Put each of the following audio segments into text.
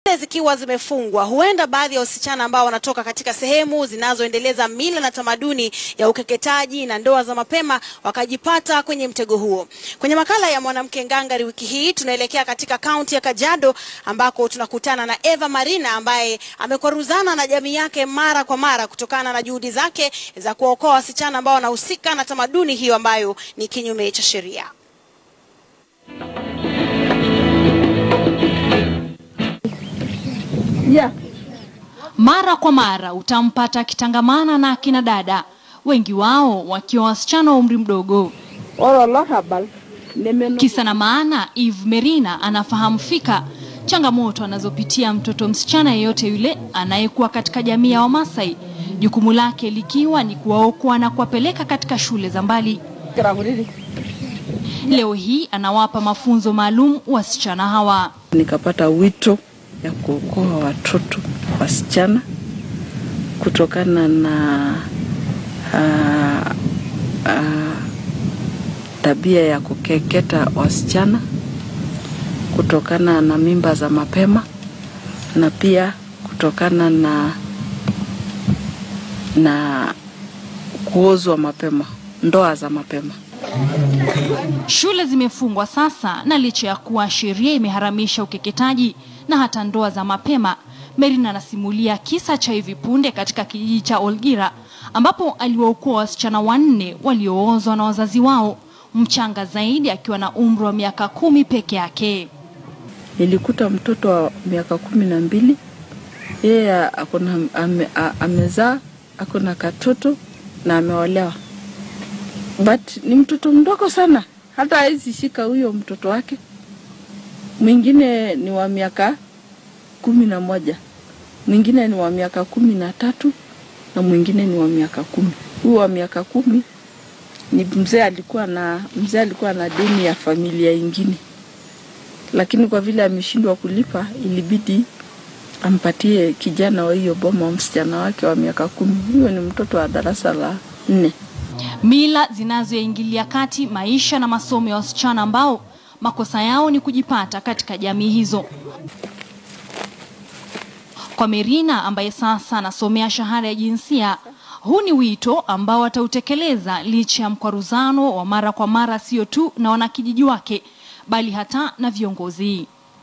zikiwa zimefungwa, huenda baadhi ya wasichana ambao wanatoka katika sehemu zinazoendeleza mila na tamaduni ya ukeketaji na ndoa za mapema wakajipata kwenye mtego huo. Kwenye makala ya mwanamke ngangari wiki hii tunaelekea katika kaunti ya Kajiado ambako tunakutana na Eva Marina ambaye amekwaruzana na jamii yake mara kwa mara kutokana na juhudi zake za kuwaokoa wasichana ambao wanahusika na tamaduni hiyo ambayo ni kinyume cha sheria. Yeah. Mara kwa mara utampata akitangamana na akina dada, wengi wao wakiwa wasichana wa umri mdogo. Oro lohabal nemeno Kisa na maana, Eve Merina anafahamu fika changamoto anazopitia mtoto msichana yeyote yule anayekuwa katika jamii ya Wamasai, jukumu lake likiwa ni kuwaokoa na kuwapeleka katika shule za mbali. kirahuriri Leo hii anawapa mafunzo maalum wasichana hawa. nikapata wito ya kuokoa watoto wasichana kutokana na uh, uh, tabia ya kukeketa wasichana kutokana na mimba za mapema na pia kutokana na na kuozwa mapema, ndoa za mapema. Shule zimefungwa sasa, na licha ya kuwa sheria imeharamisha ukeketaji na hata ndoa za mapema, Merina anasimulia kisa cha hivi punde katika kijiji cha Olgira ambapo aliwaokoa wasichana wanne walioozwa na wazazi wao, mchanga zaidi akiwa na umri wa miaka kumi peke yake. Nilikuta mtoto wa miaka kumi na mbili yeye akona ame, a- amezaa akona katoto na ameolewa, but ni mtoto mdogo sana, hata hawezi shika huyo mtoto wake. Mwingine ni wa miaka kumi na moja, mwingine ni wa miaka kumi na tatu na mwingine ni wa miaka kumi. Huyu wa miaka kumi ni mzee alikuwa na mzee alikuwa na deni ya familia ingine lakini kwa vile ameshindwa kulipa, ilibidi ampatie kijana wa hiyo boma msichana wake wa miaka kumi. Huyo ni mtoto wa darasa la nne. Mila zinazoingilia kati maisha na masomo ya wasichana ambao makosa yao ni kujipata katika jamii hizo. Kwa Merina ambaye sasa anasomea shahada ya jinsia, huu ni wito ambao atautekeleza licha ya mkwaruzano wa mara kwa mara, sio tu na wanakijiji wake, bali hata na viongozi.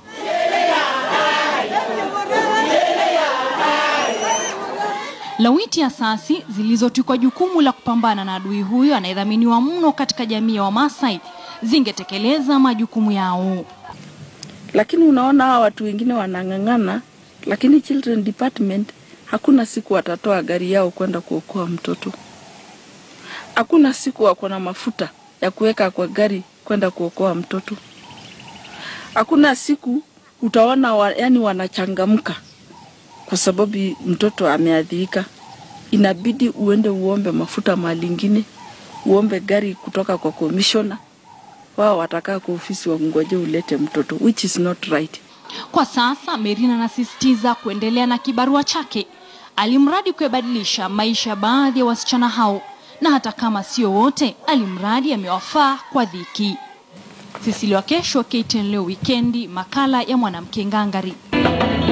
Lawiti asasi zilizotwikwa jukumu la kupambana na adui huyo anayedhaminiwa mno katika jamii ya Wamasai zingetekeleza majukumu yao. Lakini unaona hawa watu wengine wanang'ang'ana, lakini children department hakuna siku watatoa gari yao kwenda kuokoa mtoto. Hakuna siku wako na mafuta ya kuweka kwa gari kwenda kuokoa mtoto. Hakuna siku utaona wa, yani wanachangamka kwa sababu mtoto ameadhirika. Inabidi uende uombe mafuta mahali ingine, uombe gari kutoka kwa commissioner. Wao watakaa kwa ofisi wangoje ulete mtoto, which is not right. Kwa sasa Merina anasisitiza kuendelea na kibarua chake, alimradi kuyabadilisha maisha ya baadhi ya wasichana hao, na hata kama sio wote, alimradi amewafaa kwa dhiki. Sisili Wakesho, KTN leo wikendi, makala ya mwanamke ngangari.